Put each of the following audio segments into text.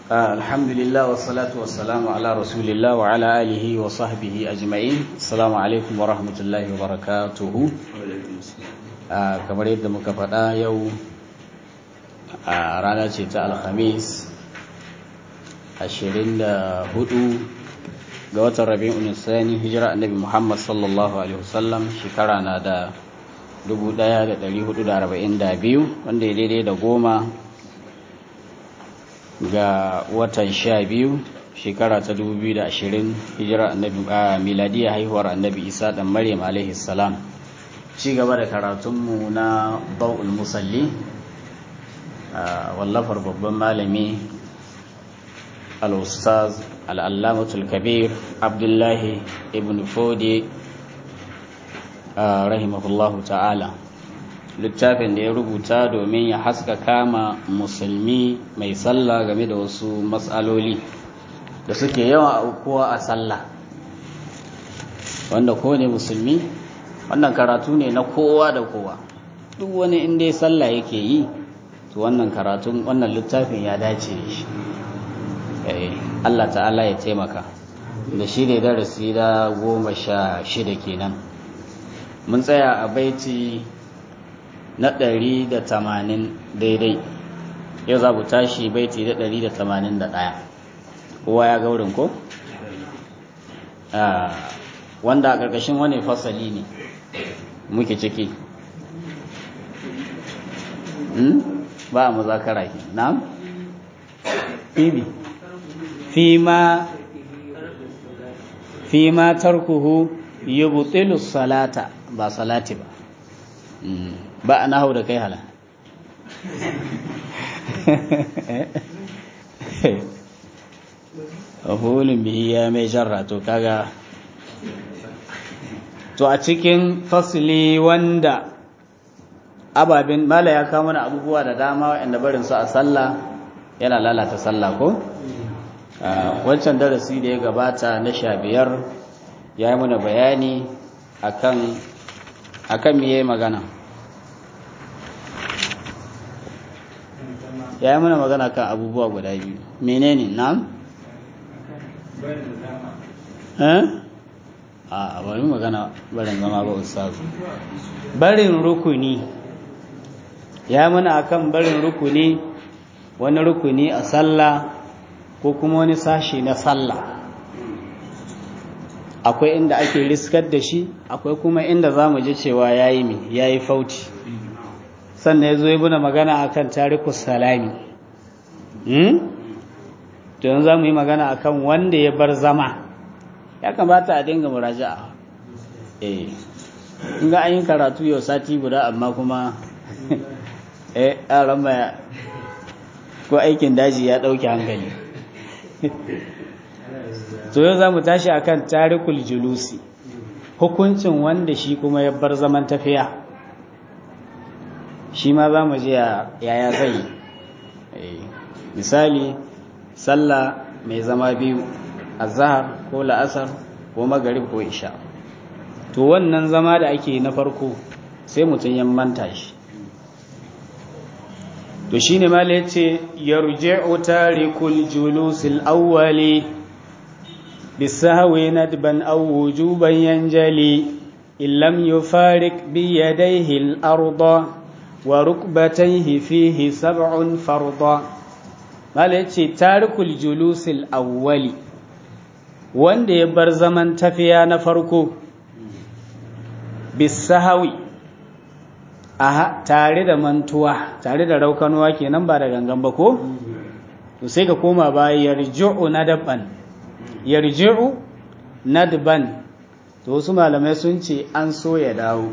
الحمد لله والصلاة والسلام على رسول الله وعلى آله وصحبه أجمعين السلام عليكم ورحمة الله وبركاته kamar yadda muka faɗa yau a rana ce ta alhamis 24 ga watan rabi'un sani hijira annabi muhammad sallallahu alaihi wasallam shekara na da 1442 wanda ya daidai da goma ga watan sha biyu shekara ta 2020 hijira annabi a miladiya haihuwar annabi isa dan maryam alaihi salam ci gaba da karatunmu na bau'ul musalli wallafar babban malami al-ustaz al'allamatul kabir abdullahi ibn fodi rahimahullahu ta'ala littafin da ya rubuta domin ya haska kama musulmi mai sallah game da wasu matsaloli da suke yawan aukuwa a sallah wanda kowane musulmi wannan karatu ne na kowa da kowa duk wani inda sallah yake yi to wannan karatun wannan littafin ya dace da shi Allah ta'ala ya taimaka da shi ne darasi da goma sha shida kenan mun tsaya a baiti na ɗari da tamanin daidai yau za mu tashi baiti da ɗari da tamanin da ɗaya kowa ya gaurin ko? wanda a ƙarƙashin wani fasali ne muke ciki ba a muzakara ke na? fibi fima fima tarkuhu yubtilu salata ba salati ba ba a nahau da kai hala hulun bihi ya mai jarra to kaga to a cikin fasili wanda ababen mala ya kawo mana abubuwa da dama waɗanda barin su a sallah yana lalata sallah ko wancan darasi da ya gabata na sha biyar ya yi mana bayani akan akan me magana ya yi mana magana kan abubuwa guda biyu menene na? a bari magana barin zama ba ustazu barin rukuni ya mana akan barin rukuni wani rukuni a sallah ko kuma wani sashi na sallah akwai inda ake riskar da shi akwai kuma inda za mu ji cewa ya yi mi ya yi fauci sannan ya zo yi buna magana akan tarikus salami to yanzu za mu yi magana akan wanda ya bar zama ya kamata a dinga muraja'a eh in ga an yi karatu yau sati guda amma kuma eh yaran maya ko aikin daji ya ɗauki hankali to yau za mu tashi akan tarikul julusi hukuncin wanda shi kuma ya bar zaman tafiya shi ma za mu ji yaya zai misali sallah mai zama biyu azhar ko la'asar ko magarib ko isha to wannan zama da ake na farko sai mutum ya manta shi to shine ma yace yarji'u tarikul julusil awwali bisahwi nadban aw wujuban yanjali illam yufarik bi yadayhi al-arda wa rukbatayhi fihi sab'un farda mala yace tarikul julusil awwali wanda ya bar zaman tafiya na farko bisahawi aha tare da mantuwa tare da raukanuwa kenan ba da gangan ba ko to sai ka koma ba yarji'u nadban yarji'u nadban to wasu malamai sun ce an so ya dawo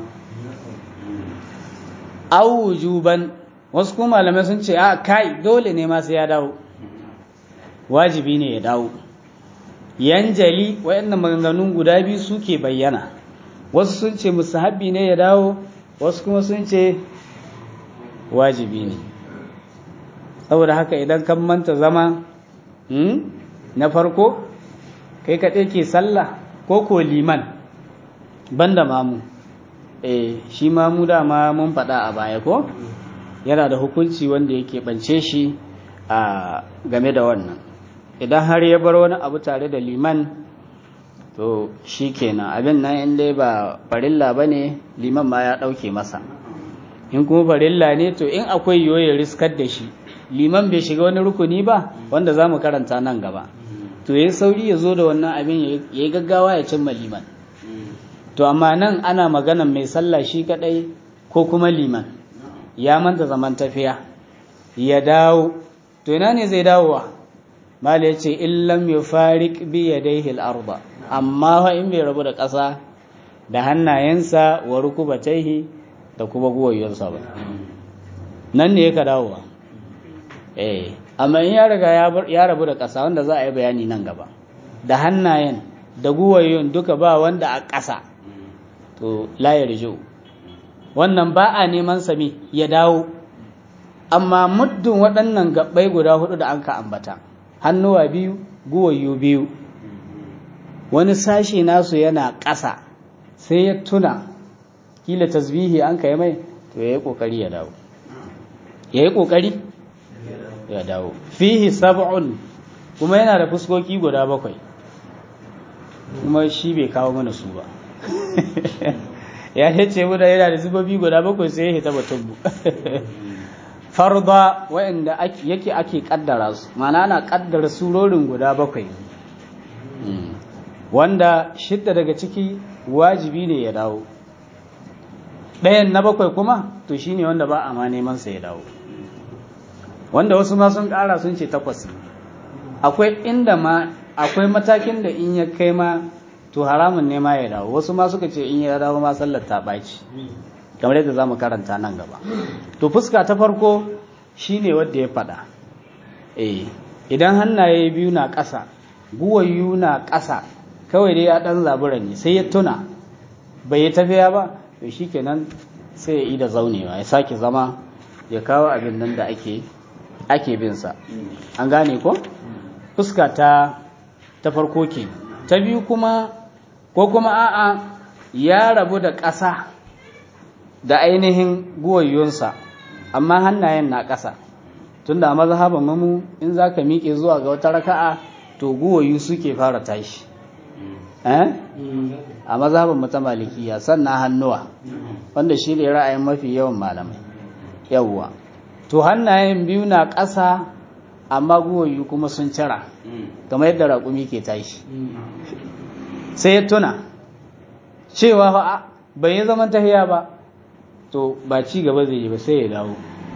aw wujuban wasu kuma malamai sun ce a kai dole ne ma sai ya dawo wajibi ne ya dawo yanjali wayannan maganganun guda biyu suke bayyana wasu sun ce musahabi ne ya dawo wasu kuma sun ce wajibi ne saboda haka idan kan manta zama na farko kai kaɗai ke sallah ko ko liman banda mamu eh shi mamu dama mun faɗa a baya ko yana da hukunci wanda yake ɓance shi a game da wannan idan har ya bar wani abu tare da liman to shi kenan abin nan in dai ba farilla ba ne liman ma ya ɗauke masa in kuma farilla ne to in akwai yiwu ya riskar da shi liman bai shiga wani rukuni ba wanda za mu karanta nan gaba to ya sauri ya zo da wannan abin ya yi gaggawa ya cimma liman to amma nan ana maganan mai sallah shi kadai ko kuma liman ya manta zaman tafiya ya dawo to ina ne zai dawowa mala ya ce illam ya farik bi ya daihil arba amma fa in bai rabu da ƙasa da hannayensa wa rukubataihi da kuma guwayensa ba nan ne ka dawowa eh amma in ya riga ya rabu da ƙasa wanda za a yi bayani nan gaba da hannayen da guwayen duka ba wanda a ƙasa to la yarju wannan ba a neman sami ya dawo amma muddin waɗannan gabbai guda hudu da an ka ambata hannuwa biyu guwayu biyu wani sashi nasu yana ƙasa sai ya tuna kila tasbihi an kai mai to ya yi ƙoƙari ya dawo ya yi ƙoƙari ya dawo fihi sab'un kuma yana da fuskoki guda bakwai kuma shi bai kawo mana su ba ya ce mu da yana da zubobi guda bakwai sai ya hita batun mu farda wa'anda yake ake kaddara su mana ana kaddara surorin guda bakwai wanda shidda daga ciki wajibi ne ya dawo ɗayan na bakwai kuma to shine wanda ba a ma neman sa ya dawo wanda wasu ma sun ƙara sun ce takwas akwai inda ma akwai matakin da in ya kai ma to haramun ne ma ya dawo wasu ma suka ce in ya dawo ma sallar ta ɓaci kamar yadda za mu karanta nan gaba to fuska ta farko shine wadda ya faɗa eh idan hannaye biyu na ƙasa guwayu na ƙasa kawai dai ya ɗan zabura ne sai ya tuna bai yi tafiya ba to shikenan sai ya yi da zaunewa ya sake zama ya kawo abin nan da ake ake bin sa an gane ko fuska ta ta farko ke ta biyu kuma ko kuma a'a ya rabu da ƙasa da ainihin guwayyunsa amma hannayen na ƙasa tunda a mazhaban mamu in za ka miƙe zuwa ga wata raka'a to guwayu suke fara tashi a mazhaban mu ta malikiya sannan hannuwa wanda shi ne ra'ayin mafi yawan malamai yawwa to hannayen biyu na ƙasa amma guwayu kuma sun cira kamar yadda raƙumi ke tashi sai ya tuna cewa fa bai yi zaman tahiya ba to ba ci gaba zai yi ba sai ya dawo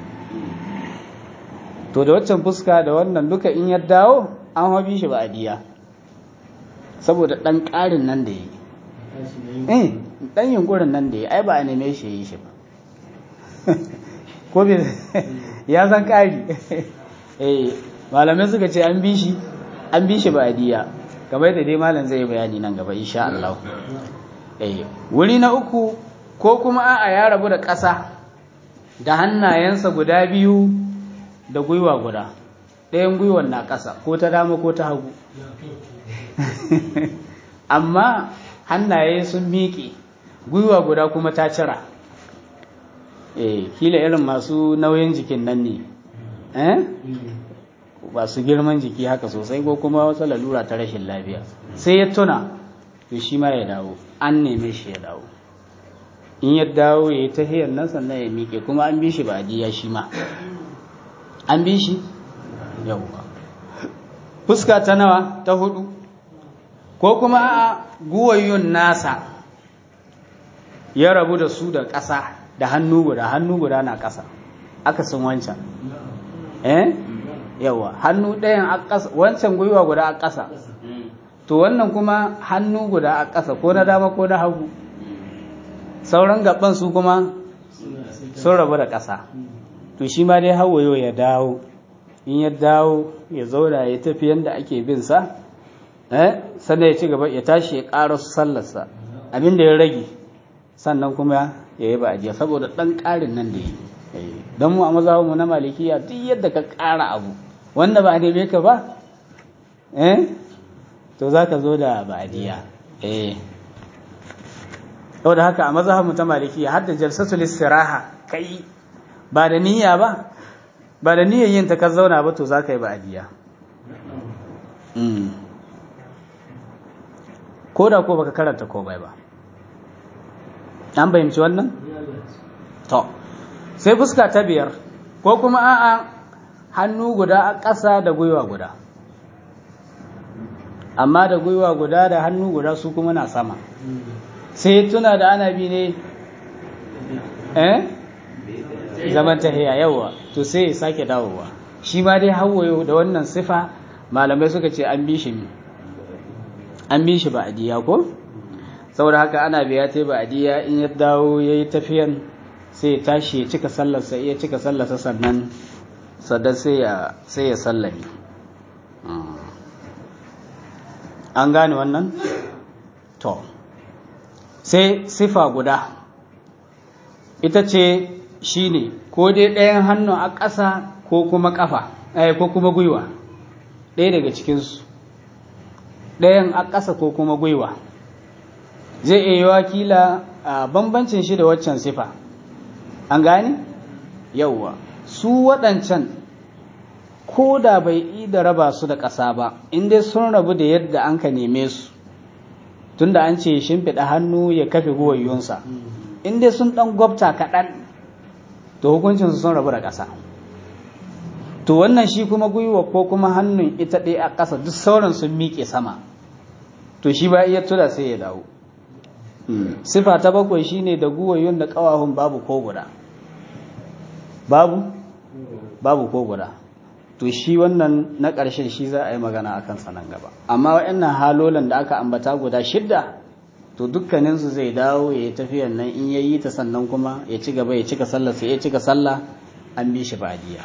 to da waccan fuska da wannan duka in ya dawo an hobi shi ba a diya saboda ɗan ƙarin nan da ya yi ɗan yunkurin nan da ya ai ba a neme shi yi shi ba ko ya san ƙari malamai suka ce an bi shi an bi shi ba a diya kamar da dai malam zai bayani nan gaba insha Allah wuri na uku ko kuma a'a ya rabu da ƙasa da hannayensa guda biyu da gwiwa guda ɗayan gwiwan na ƙasa ko ta dama ko ta hagu amma hannaye sun miƙe gwiwa guda kuma ta cira eh kila irin masu nauyin jikin nan ne eh masu girman jiki haka sosai ko kuma wata lalura ta rashin lafiya sai ya tuna to shi ma ya dawo an neme shi ya dawo in ya dawo ya yi tahiyar nan sannan ya miƙe kuma an bi shi ba ya shi ma an bi shi yawwa fuska ta nawa ta hudu ko kuma a guwayyun nasa ya rabu da su da ƙasa da hannu guda hannu guda na ƙasa aka sun wancan eh yawa hannu ɗayan a ƙasa wancan gwiwa guda a ƙasa to wannan kuma hannu guda a ƙasa ko na dama ko na hagu sauran gaban su kuma sun rabu da ƙasa to shi ma dai hawayo ya dawo in ya dawo ya zauna ya tafi yadda ake bin sa eh sannan ya ci gaba ya tashi ya ƙara sallarsa abin da ya rage sannan kuma ya yi ba'ajiya saboda ɗan ƙarin nan da ya yi don mu a mazhabinmu na malikiya duk yadda ka ƙara abu wanda ba a neme ka ba eh to za ka zo da ba'adiyya eh da haka a mazhabinmu ta malikiya har da jalsatul istiraha kai ba da niyya ba ba da niyyar yin ta ka zauna ba to za ka yi ba'adiyya ko da ko baka karanta komai ba an fahimci wannan to sai fuska ta biyar ko kuma a'a hannu guda a ƙasa da gwiwa guda amma da gwiwa guda da hannu guda su kuma na sama sai tuna da ana bi ne eh zaman tahiya yawa to sai ya sake dawowa shi ma dai hawayo da wannan sifa malamai suka ce an bi shi an bi shi ba'adiyya ko saboda haka ana biya ta ba'adiyya in ya dawo yayi tafiyan sai ya tashi ya cika sallarsa iya cika sallarsa sannan sannan sai ya sai ya sallame an gane wannan to sai sifa guda ita ce shine ko dai ɗayan hannu a ƙasa ko kuma ƙafa ko kuma gwiwa ɗaya daga cikinsu ɗayan a ƙasa ko kuma gwiwa zai iya yi wakila a bambancin shi da waccan sifa an gane yauwa su waɗancan ko da bai yi da raba su da ƙasa ba inda sun rabu da yadda an ka neme su tunda an ce shimfiɗa hannu ya kafe guwayyunsa inda sun ɗan gwabta kaɗan to hukuncinsu sun rabu da ƙasa to wannan shi kuma gwiwa ko kuma hannun ita ɗaya a ƙasa duk sauran sun miƙe sama to shi ba iya tura sai ya dawo sifa ta bakwai shine da guwayyun da ƙawahun babu ko guda babu babu ko guda to shi wannan na ƙarshen shi za a yi magana a kansa nan gaba amma waɗannan halolan da aka ambata guda shidda to dukkaninsu zai dawo ya yi tafiyan nan in ya yi ta sannan kuma ya ci gaba ya cika sallah sai ya cika sallah an bi shi badiya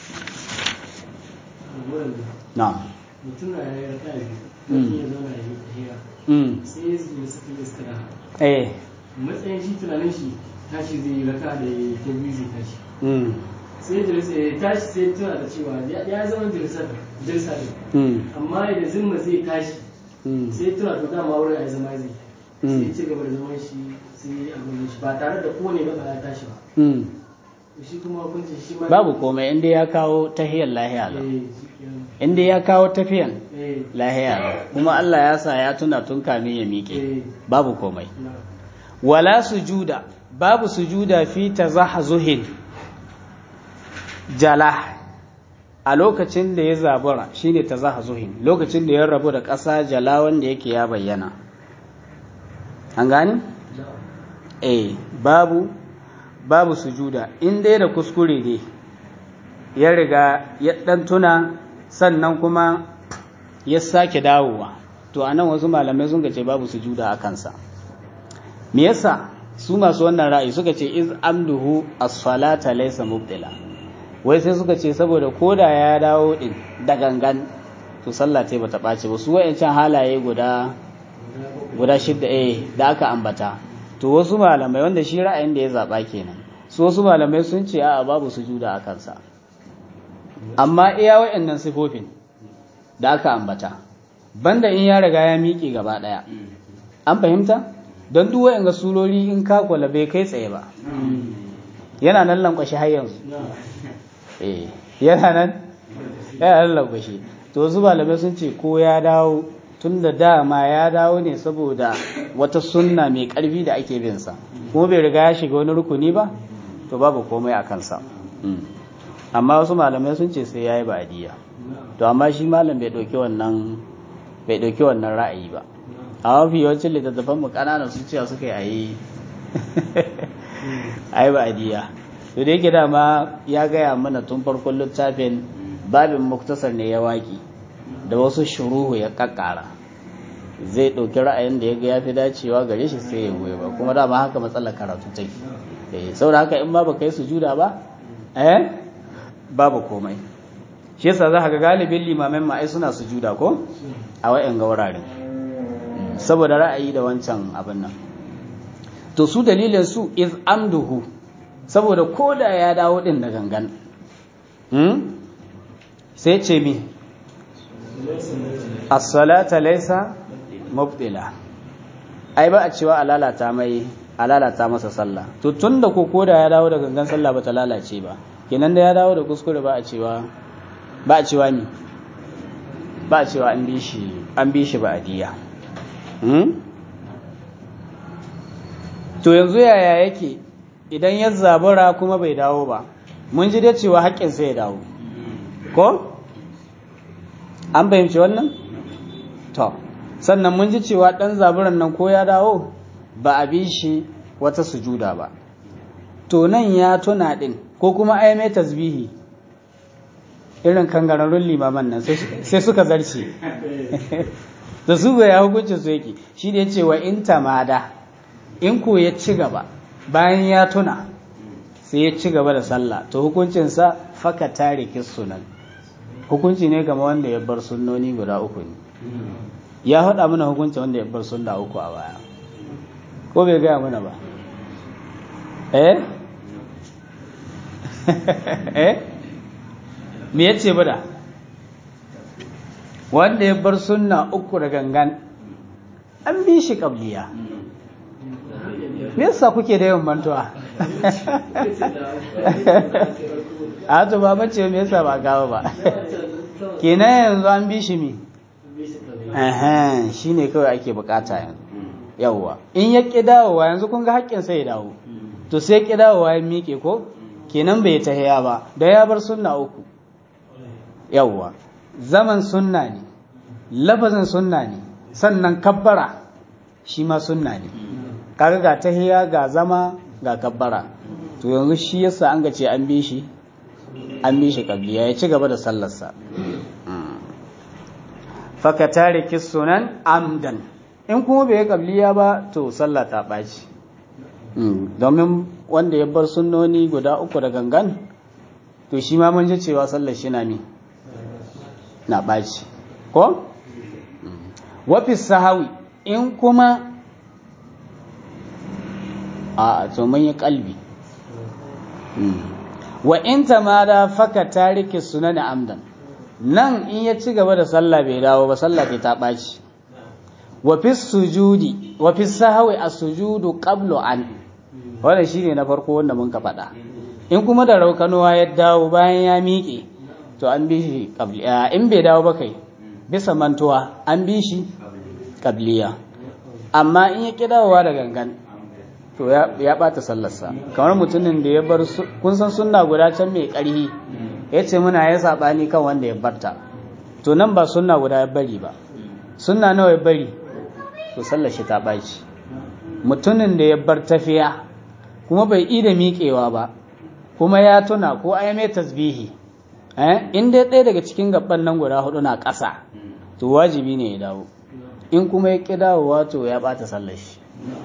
na'am mutum na ya raka biyu ya zauna ya yi tahiya sai ya zuwa suka yi istira eh matsayin shi tunanin shi tashi zai yi raka da ya ta biyu zai tashi sai jirisa ya tashi sai tuna da cewa ya zama jirisa jirisa ne amma da zimma zai tashi sai tuna to dama wurin a zama zai sai ci gaba da zaman shi sai abin shi ba tare da kowane gaba ya tashi ba shi kuma hukuncin shi ma babu komai inda ya kawo tahiyar lahiya lau eh shi kenan. inda ya kawo tafiyan eh lahiya lau kuma Allah ya sa ya tuna tun kamin ya miƙe eh babu komai na wala sujuda babu sujuda fi tazahzuhin jala a lokacin da ya zabura shine tazahzuhin lokacin da ya rabu da ƙasa jala wanda yake ya bayyana an gane na eh babu babu sujuda in dai da kuskure ne ya riga ya dan tuna sannan kuma ya sake dawowa to anan wasu malamai sun ce babu sujuda a kansa me yasa su masu wannan ra'ayi suka ce iz amduhu as-salata laysa mubtila wai sai suka ce saboda koda ya dawo din da gangan to sallah ce bata ɓaci ba su wayancan halaye guda guda shidda eh da aka ambata to wasu malamai wanda shi ra'ayin da ya zaba kenan su wasu malamai sun ce a'a babu sujuda a kansa amma iya wayannan sifofin da aka ambata banda in ya riga ya miƙe gaba ɗaya an fahimta don duk wayanga surori in ka kula bai kai tsaye ba yana nan lankwashi har yanzu na eh yana nan yana nan lankwashi to wasu malamai sun ce ko ya dawo tun da dama ya dawo ne saboda wata sunna mai ƙarfi da ake bin sa kuma bai riga ya shiga wani rukuni ba to babu komai a kansa Mm. amma wasu malamai sun ce sai ya yi ba'adiyya na to amma shi malam bai ɗauki wannan bai ɗauki wannan ra'ayi ba a mafi yawancin littattafan mu ƙananan su cewa suka yi a yi a yi ba'adiyya to da yake dama ya gaya mana tun farkon littafin babin muktasar ne ya waƙi da wasu shuruhu ya ƙaƙƙara zai ɗauki ra'ayin da ya ga ya fi dacewa gare shi sai ya goyi ba kuma dama haka matsalar karatu take eh saboda haka in ma baka yi sujuda ba eh babu komai shi yasa za ka ga galibin limamin ma'ai suna sujuda ko a wa'yan ga wuraren saboda ra'ayi da wancan abin nan to su dalilin su iz amduhu saboda koda ya dawo din da gangan hmm? sai ce mi as-salata laysa mubtila ai ba a cewa a lalata mai a lalata masa sallah to tunda ko koda ya dawo da gangan sallah ba ta lalace ba kenan da ya dawo da kuskure ba a cewa ba a cewa ni ba a cewa an bi shi an bi shi ba a diya to yanzu yaya yake idan ya zabura kuma bai dawo ba mun ji dai cewa haƙƙin sai ya dawo ko an fahimci wannan to sannan mun ji cewa ɗan zaburan nan ko ya dawo ba a bi shi wata sujuda ba to nan ya tuna ɗin ko kuma ai mai tasbihi irin kangararrun limaman nan sai suka zarce da su ya hukuncin su yake shi da ya ce wa in tamada in ko ya ci gaba bayan ya tuna sai ya ci gaba da sallah to hukuncinsa faka tare sunan hukunci ne game wanda ya bar sunnoni guda uku ne ya haɗa mana hukunci wanda ya bar sunna uku a baya ko bai gaya mana ba eh eh me yace bada wanda ya bar sunna uku da gangan an bi shi kabliya me yasa kuke da yawan mantuwa a to ba bace me yasa ba gawa ba kenan yanzu an bi shi mi eh shine kawai ake bukata yanzu yawwa in ya ƙi dawowa yanzu kun ga haƙƙin sai ya dawo to sai ƙi dawowa ya miƙe ko kenan bai tahiya ba da ya bar sunna uku yawwa zaman sunna ne lafazin sunna ne sannan kabbara shi ma sunna ne kaga ga tahiya ga zama ga kabbara to yanzu shi yasa an ga ce an bi shi an bi shi kabliya ya ci gaba da sallarsa faka tariki sunan amdan in kuma bai yi kabliya ba to sallah ta ɓaci domin wanda ya bar sunnoni guda uku da gangan to shi ma mun ji cewa sallar shi na mi na ɓaci ko wafis sahawi in kuma a to mun yi kalbi wa in tamada faka tariki sunan amdan nan in ya ci gaba da sallah bai dawo ba sallah ta ɓaci wafi sujudi wafi sahawi a sujudu qablu an wannan shine na farko wanda mun ka faɗa in kuma da raukanuwa ya dawo bayan ya miƙe to an bi shi qabliya in bai dawo ba kai bisa mantuwa an bi shi qabliya amma in ya ki dawowa da gangan to ya ɓata sallarsa kamar mutumin da ya bar kun san sunna guda can mai ƙarhi ya ce muna ya saɓani kan wanda ya barta to nan ba sunna guda ya bari ba sunna nawa ya bari to sallar shi ta ɓaci mutumin da ya bar tafiya kuma bai ida miƙewa ba kuma ya tuna ko ai mai tasbihi in dai ɗaya daga cikin gaban nan guda hudu na ƙasa to wajibi ne ya dawo in kuma ya ƙi dawowa to ya ɓata sallar shi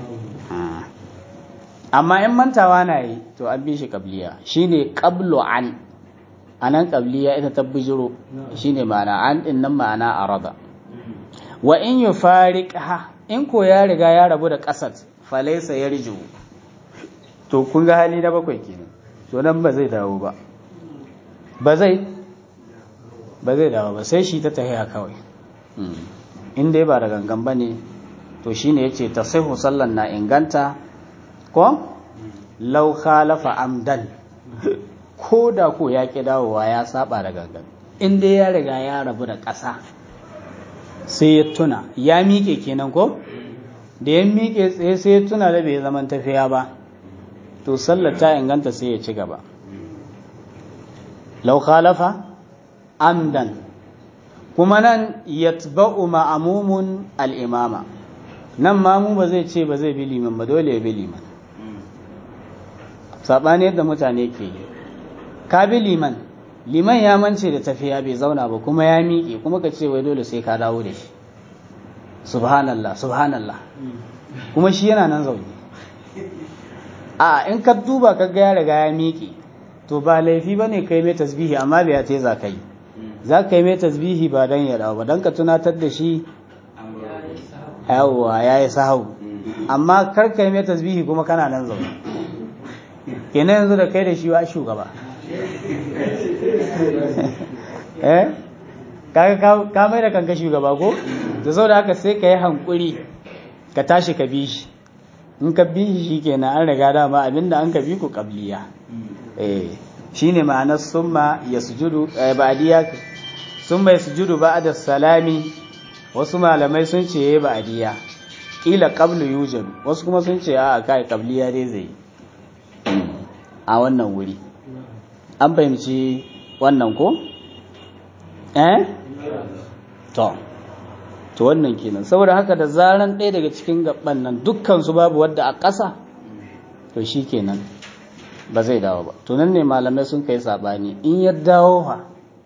amma in mantawa na yi to an bi shi kabliya shine qablu an anan kabliya ita ta bijiro shine ma'ana an din nan ma'ana arada wa in yufariqha in ko ya riga ya rabu da ƙasar falaisa ya rijo to kun ga hali na bakwai kenan to nan ba zai dawo ba ba zai ba zai dawo ba sai shi ta tahiya kawai in dai ba da gangan ba ne to shi ne ya ce ta sai sallan na inganta ko lau khalafa amdan ko da ko ya ƙi dawowa ya saba da gangan in dai ya riga ya rabu da ƙasa sai ya tuna ya miƙe kenan ko da ya miƙe tsaye sai ya tuna da bai zaman tafiya ba to sallar ta inganta sai ya ci gaba lau khalafa amdan kuma nan yatba'u ma'amumun al'imama nan mamu ba zai ce ba zai bi liman ba dole ya bi liman saɓani yadda mutane ke yi ka bi liman liman ya mance da tafiya bai zauna ba kuma ya miƙe kuma ka ce wai dole sai ka dawo da shi subhanallah subhanallah kuma shi yana nan zaune a in ka duba ka ga ya riga ya miƙe to ba laifi ba ne kai mai tasbihi amma bai ya za ka yi za ka yi mai tasbihi ba don ya dawo ba don ka tunatar da shi yawwa ya yi sahau amma kar ka yi mai tasbihi kuma kana nan zaune kenan yanzu da kai da shi wa shugaba eh kaga ka mai da kanka shugaba ko da sau da haka sai ka yi hankuri ka tashi ka bi shi in ka bi shi kenan an riga dama abinda an ka bi ku kabliya eh shine ma'anar summa yasjudu ba'diya summa yasjudu ba'da salami wasu malamai sun ce yayi ba'diya kila qablu yujad wasu kuma sun ce a kai qabliya dai zai a wannan wuri an fahimci wannan ko eh to to wannan kenan saboda haka da zaran ɗaya daga cikin gaban nan dukkan su babu wadda a ƙasa to shi kenan ba zai dawo ba to nan ne malamai sun kai sabani in ya dawo fa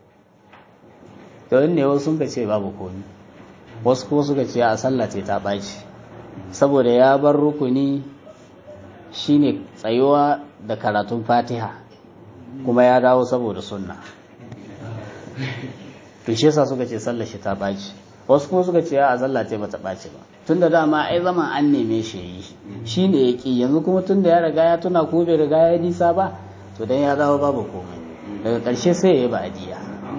to in ne wasu sun ka ce babu komi wasu kuma suka ce a sallah ce ta ɓaci saboda ya bar rukuni shine tsayuwa da karatun fatiha kuma ya dawo saboda sunna to shi yasa suka ce sallar shi ta ɓaci wasu kuma suka ce a sallah ce bata ɓaci ba tun da dama ai zaman an neme shi yi shi ne ya ƙi yanzu kuma tun da ya riga ya tuna ko bai riga ya nisa ba to dan ya dawo babu komai daga ƙarshe sai ya yi ba'adiya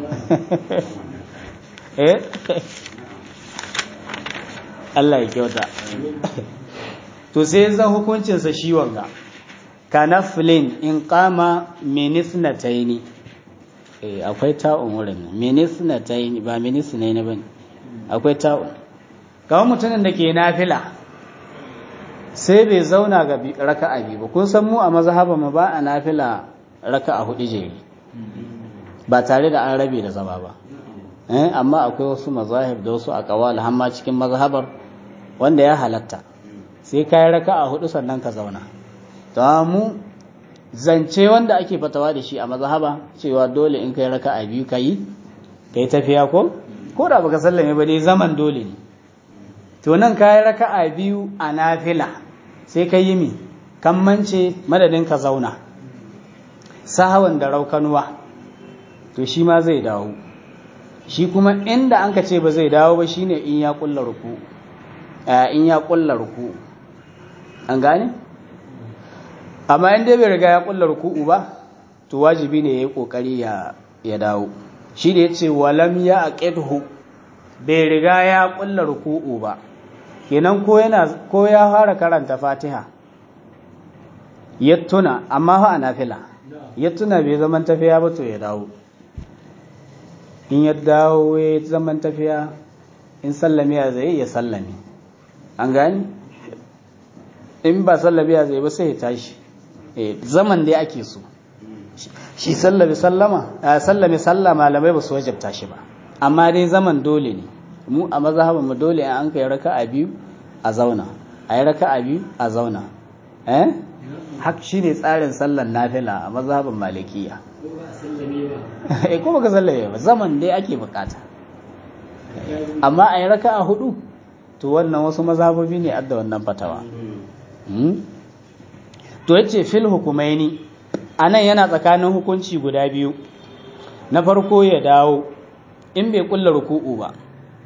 eh Allah ya kyauta to sai zan hukuncinsa shi wanga kanaflin in kama minisnataini eh akwai ta'un wurin minisnataini ba minisnaini bane akwai ta'un kawai mutumin da ke nafila sai bai zauna ga raka'a biyu ba kun san mu a mazhaba mu ba a nafila raka'a hudu jeri ba tare da an rabe da zama ba eh amma akwai wasu mazahib da wasu aqwal hamma cikin mazhabar wanda ya halatta sai kai raka'a hudu sannan ka zauna to mu zance wanda ake fatawa da shi a mazhaba cewa dole in kai raka'a biyu kai kai tafiya ko ko da baka sallame ba dai zaman dole ne to nan kai raka'a biyu a nafila sai kai yi mi kammance madadin ka zauna sahawan da raukanuwa to shi ma zai dawo shi kuma inda an ka ce ba zai dawo ba shine in ya kulla ruku in ya kulla ruku an gane amma in dai bai riga ya kulla ruku'u ba to wajibi ne yayi kokari ya ya dawo shi da yace walam ya aqidhu bai riga ya kulla ruku'u ba kenan ko yana ko ya fara karanta Fatiha ya tuna amma fa a nafila ya tuna bai zaman tafiya ba to ya dawo in ya dawo ya zaman tafiya in sallame ya zai ya sallame an gani in ba sallame ya zai ba sai ya tashi zaman dai ake so shi sallame sallama sallame salla malamai ba su wajabta shi ba amma dai zaman dole ne mu a mazhabin mu dole an kai raka'a biyu a zauna a yi raka'a biyu a zauna eh hak shine tsarin sallar nafila a mazhabin malikiya eh ko baka sallame ba zaman dai ake bukata amma a yi raka'a hudu to wannan wasu mazhabobi ne adda wannan fatawa to yace fil hukumaini anan yana tsakanin hukunci guda biyu na farko ya dawo in bai kulla ruku'u ba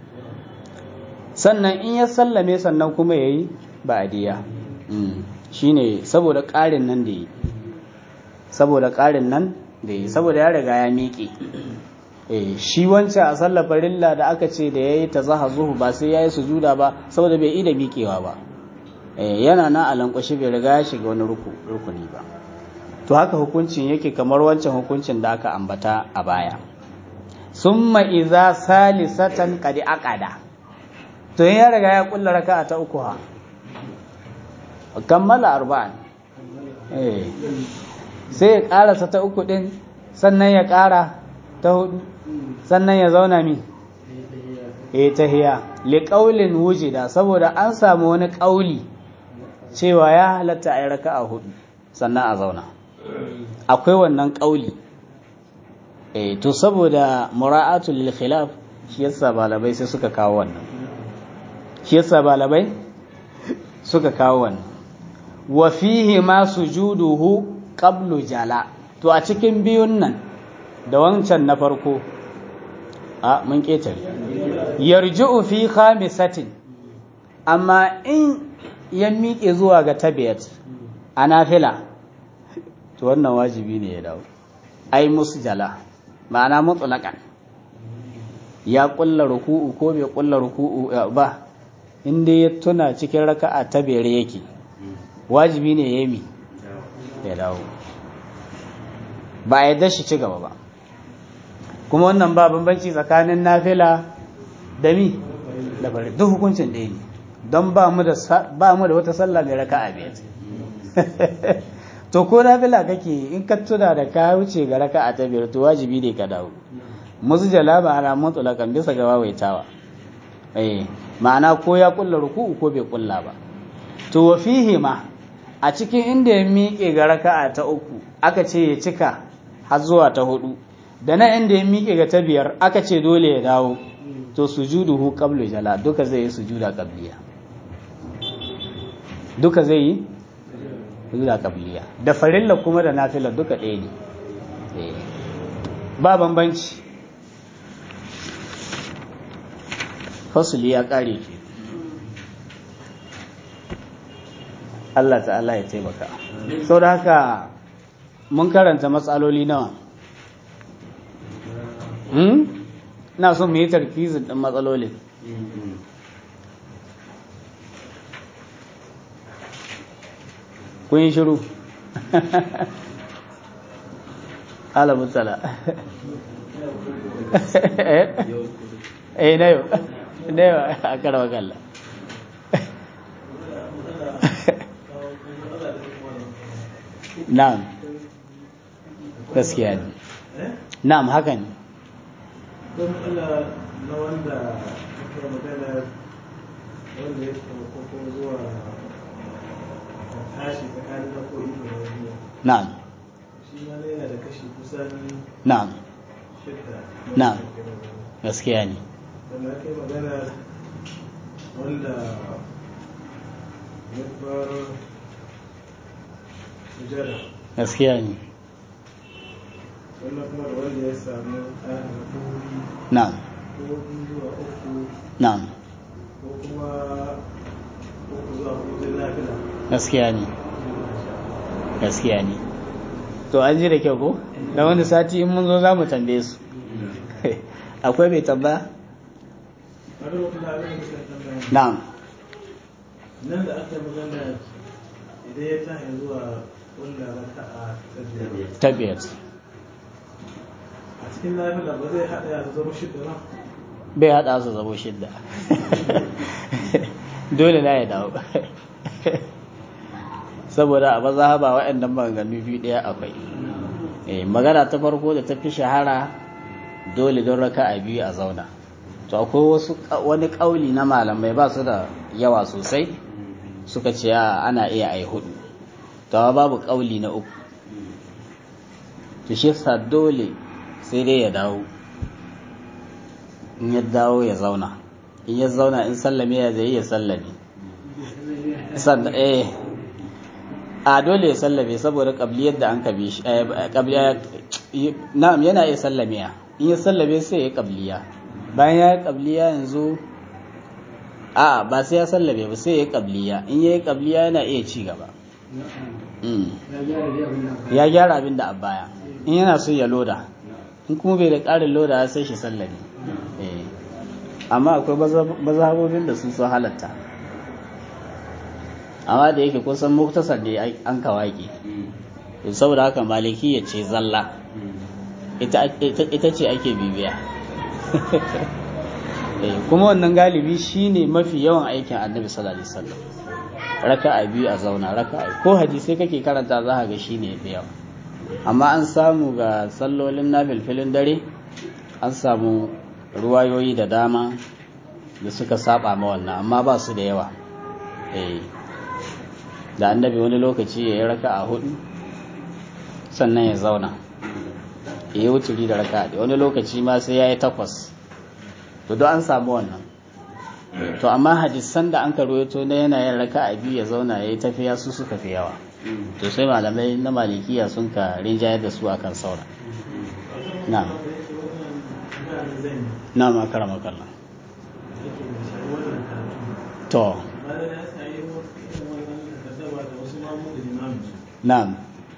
sannan in ya sallame sannan kuma yayi ba'diya shine saboda ƙarin nan da yi saboda ƙarin nan da yi saboda ya riga ya miƙe shi wancan a sallar farilla da aka ce da yayi tazahazuhu ba sai yayi sujuda ba saboda bai ida miƙewa ba yana na alankwashi bai riga ya shiga wani rukuni ba to haka hukuncin yake kamar wancan hukuncin da aka ambata a baya summa iza salisatan qad aqada to ya riga ya kulla raka'a ta uku ha kammala arba'an eh sai ya karasa ta uku din sannan ya kara ta hudu sannan ya zauna mi eh tahiya li qaulin wujida saboda an samu wani qauli cewa ya halatta a yi raka'a hudu sannan a zauna akwai wannan ƙauli e to saboda mura'atul lil khilaf shi yasa balabai sai suka kawo wannan shi yasa balabai suka kawo wannan wa fihi ma sujuduhu qablu jala to a cikin biyun nan da wancan na farko a mun ketare yarji'u fi khamisatin amma in ya miƙe zuwa ga tabiyat a nafila to wannan wajibi ne ya dawo ai musu jala ma'ana mutlaqan ya kulla ruku'u ko bai kulla ruku'u ba inda ya tuna cikin raka'a ta bere yake wajibi ne ya mi ya dawo ba a yadda shi ci gaba ba kuma wannan ba bambanci tsakanin nafila da mi da bari duk hukuncin ɗaya ne don ba mu da wata sallah mai raka a biyar to ko nafila kake in ka tuna da ka wuce ga raka a ta biyar to wajibi ne ka dawo musu jalaba ana mutulakan bisa ga wawaitawa eh ma'ana ko ya kulla ruku'u ko bai kulla ba to wa fihi ma a cikin inda ya miƙe ga raka'a ta uku aka ce ya cika har zuwa ta hudu da na inda ya miƙe ga ta biyar aka ce dole ya dawo to sujuduhu qablu jala duka zai yi sujuda qabliya duka zai yi sujuda qabliya da farilla kuma da nafila duka ɗaya ne ba bambanci fasuli ya ƙare ke Allah ta'ala ya taimaka sau da haka mun karanta matsaloli nawa na son mu yi tarkizin ɗin matsalolin kun yi shiru alamutsala eh na yau na yau a karawa kalla na'am gaskiya ne na'am haka ne don Allah na wanda aka magana wanda ya taimako ko zuwa tashi tsakanin na koyi da wani na'am shi ma yana da kashi kusan na'am shidda Na'am. gaskiya ne wanda aka yi magana wanda ya bar sujada gaskiya ne wannan kuma da wanda ya samu ƙarin rakuri na'am ko biyu zuwa uku na'am ko kuma uku zuwa hudun lafiya gaskiya ne gaskiya ne to an ji da kyau ko da wani sati in mun zo za mu tambaye su akwai mai tambaya Wani wata da abin da suka tambaya na'am nan da aka magana idan ya tashi zuwa wanda raka'a ta biyar tabbiyar a cikin lafiya ba zai haɗa ya zama shidda ba bai haɗa su zabo shidda dole na ya dawo saboda a maza ba waɗannan maganganu biyu ɗaya akwai Eh, magana ta farko da ta fi shahara dole don raka a biyu a zauna to akwai wasu wani ƙauli na malamai ba su da yawa sosai suka ce a ana iya ai hudu to amma babu ƙauli na uku to shi yasa dole sai dai ya dawo in ya dawo ya zauna in ya zauna in sallame ya zai ya sallame sannan eh a dole ya sallame saboda kabliyar da an kabe shi kabliya na'am yana iya sallame ya in ya sallame sai ya kabliya bayan ya yi kabliya yanzu a ba sai ya sallame ba sai ya yi kabliya in ya yi kabliya yana iya ci gaba Mm. ya gyara dai abin da aka ya gyara abin da a baya in yana so ya loda in kuma bai da ƙarin loda sai shi sallame Eh. amma akwai mazhabobin da sun so halatta amma da yake kusan muktasar da an kawaki to saboda haka maliki ya ce zalla ita ita ce ake bibiya Eh, kuma wannan galibi shine mafi yawan aikin annabi sallallahu alaihi wasallam raka'a biyu a zauna raka'a ko hadisai kake karanta za ka ga shine yafi yawa amma an samu ga sallolin na filfilin dare an samu ruwayoyi da dama da suka saba ma wannan amma ba su da yawa eh da annabi wani lokaci ya yi raka'a hudu sannan ya zauna ya yi wuturi da raka'a wani lokaci ma sai ya yi takwas to don an samu wannan to amma hadisan da an karuwato na yanayin raka a biyu ya zauna ya yi tafiya su suka fi yawa to sai malamai na malikiya sun ka rinjayar da su akan saura na na makara makalla to na'am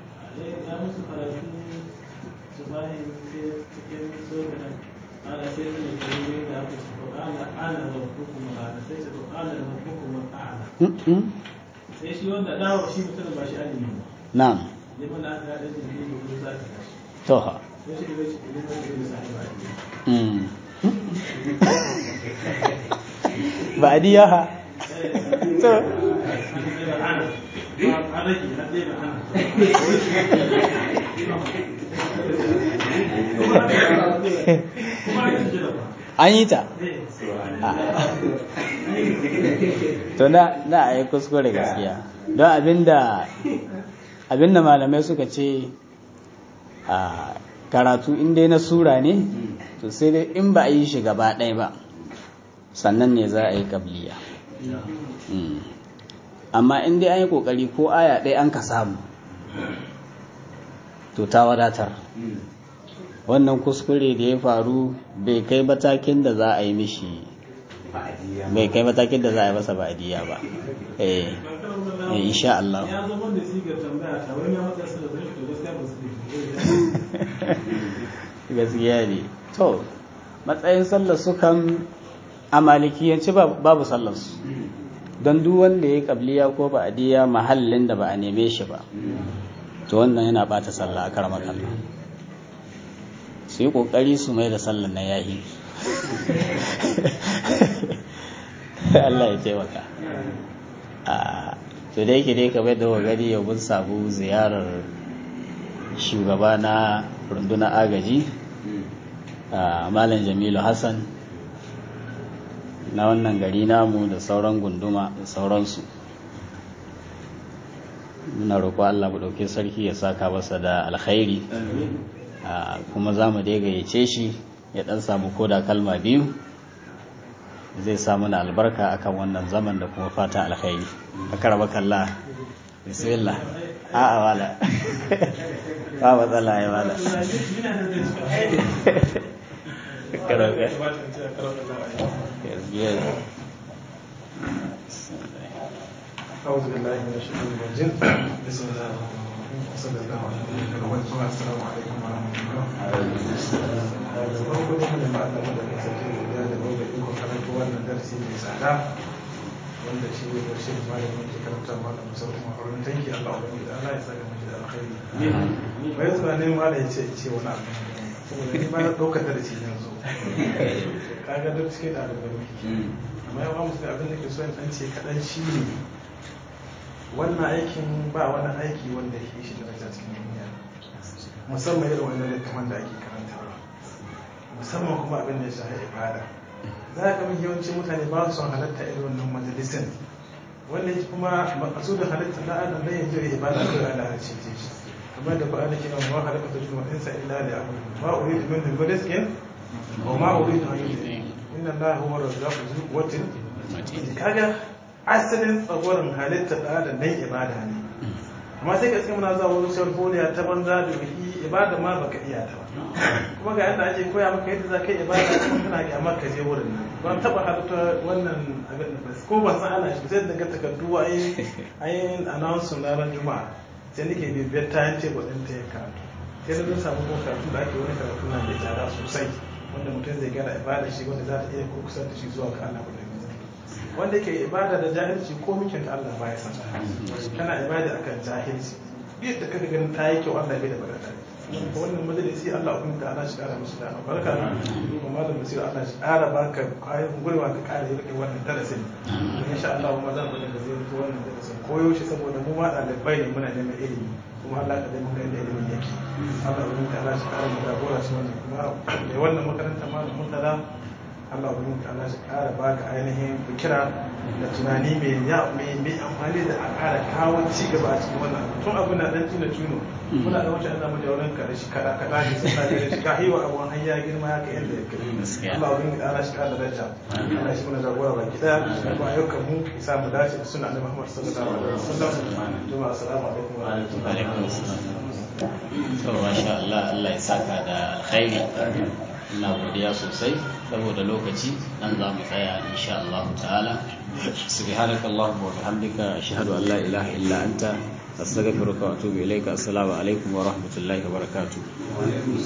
Mm-mm. sai shi wanda dawo shi mutum ba shi alimi ba na'am liman aka haɗa da ne da za ka tashi to ha ba'diya ha to an yi ta to na na a yi kuskure gaskiya don abinda abinda malamai suka ce a karatu inda na sura ne to sai dai in ba a yi shi gaba ɗaya ba sannan ne za a yi kabliya amma in dai an yi ƙoƙari ko aya ɗaya an ka samu to ta wadatar wannan kuskure da ya faru bai kai matakin da za a yi mishi bai kai matakin da za a yi masa ba'adiyya ba eh insha Allah ya zama da sigar tambaya ta wani ya matsa su da zai to gaskiya ba su gaskiya ne to matsayin sallar su kan a malikiyanci babu sallar su don duk wanda ya yi kabliya ko ba'adiyya mahallin da ba a neme shi ba to wannan yana bata sallah a karamar Allah su yi kokari su mai da sallar na yahi Allah ya taimaka to da yake dai kamar da gani yau mun samu ziyarar shugaba na rundunar agaji malam jamilu hassan na wannan gari namu da sauran gunduma da sauransu muna roƙo Allah mu ɗauki sarki ya saka masa da alkhairi kuma za mu dai gayyace shi ya ɗan samu koda kalma biyu zai samu na albarka akan wannan zaman da kuma fatan alkhairi a karaba kalla bismillah a a wala ba matsala ya wala أعوذ بالله من الشيطان الرجيم بسم الله الرحمن الرحيم وصلى الله على نبينا محمد السلام عليكم ورحمة الله da farko dai mun ba Allah da sarki da da gobe iko karatu wannan darasi mai tsada wanda shi ne karshe da malamin ke karanta malam Musa kuma horon tanki Allah ubangi da Allah ya saka mu da alkhairi bai tunanin malam ya ce ce wani abu saboda ni ma na daukar darasi yanzu kaga duk cikin da alƙalmi amma yawan musu abin da ke so in ce kaɗan shi ne wannan aikin ba wani aiki wanda ya shi daraja cikin duniya musamman irin wannan littafin da ake karantarwa musamman kuma abin da ya shafi ibada za ka mafi yawancin mutane ba su son halatta irin wannan majalisin wanda kuma makasudin halatta na adam dan yanzu ibada kai ala ce ce shi kamar da ba'ala ke nan wa halaka ta juma insa illa li abudu ma uridu min rizqin wa ma uridu an yudhi inna allaha huwa razzaqu dhul quwwatin kaga asalin tsagorin halitta da da nan ibada ne amma sai gaske muna zuwa wurin sharholiya ta banza da biki ibada ma baka iya ta ba kuma ga yadda ake koya maka yadda za ka yi ibada kuma kana ga amma ka je wurin nan ban taba halitta wannan abin da ko ban san ana shi sai daga takardu a yi ayin announce na ran juma'a sai nake bibiyar ta yance gwadin ta ya karatu sai na samu ko karatu da ake wani karatu na da tsada sosai wanda mutum zai gana ibada shi wanda za ta iya kusa da shi zuwa ga Allah wanda ke ibada da jahilci ko mikin ta Allah baya san kana ibada akan jahilci yadda kaga ganin ta yi kyau Allah bai da baraka wannan majalisi Allah ubin da Allah shi kara musu da barka kuma malam basira Allah shi kara baka kayan gurwa ka kara yi rike wannan darasin insha Allah kuma zan bada da zai zo wannan darasin koyo shi saboda mu ma ɗalibai ne muna neman ilimi kuma Allah ka dai muka inda ilimin yake Allah ubin da Allah shi kara mu da gora shi wannan kuma mai wannan makaranta malam mutala Allah ubin da Allah shi kara baka ainihin fikira da tunani mai ya mai mai amfani da a kara kawo ci gaba a cikin wannan tun abu na dan tuna tuno muna da wancan Allah mu da wurin ka da shi kada kada ne sai da shi ka hiwa abu har ya girma ya kai inda yake Allah ubin da Allah shi kara daraja Allah shi muna jagora baki daya kuma ayyukan mu isa mu dace da sunan Annabi Muhammad sallallahu alaihi wasallam jama'a assalamu alaikum wa rahmatullahi wa barakatuh to masha Allah Allah ya saka da alkhairi ina godiya sosai saboda lokaci nan za mu tsaya insha Allah ta'ala subhanaka allahumma wa bihamdika ashhadu an la ilaha illa anta astaghfiruka wa atubu ilayka assalamu alaikum wa rahmatullahi wa barakatuh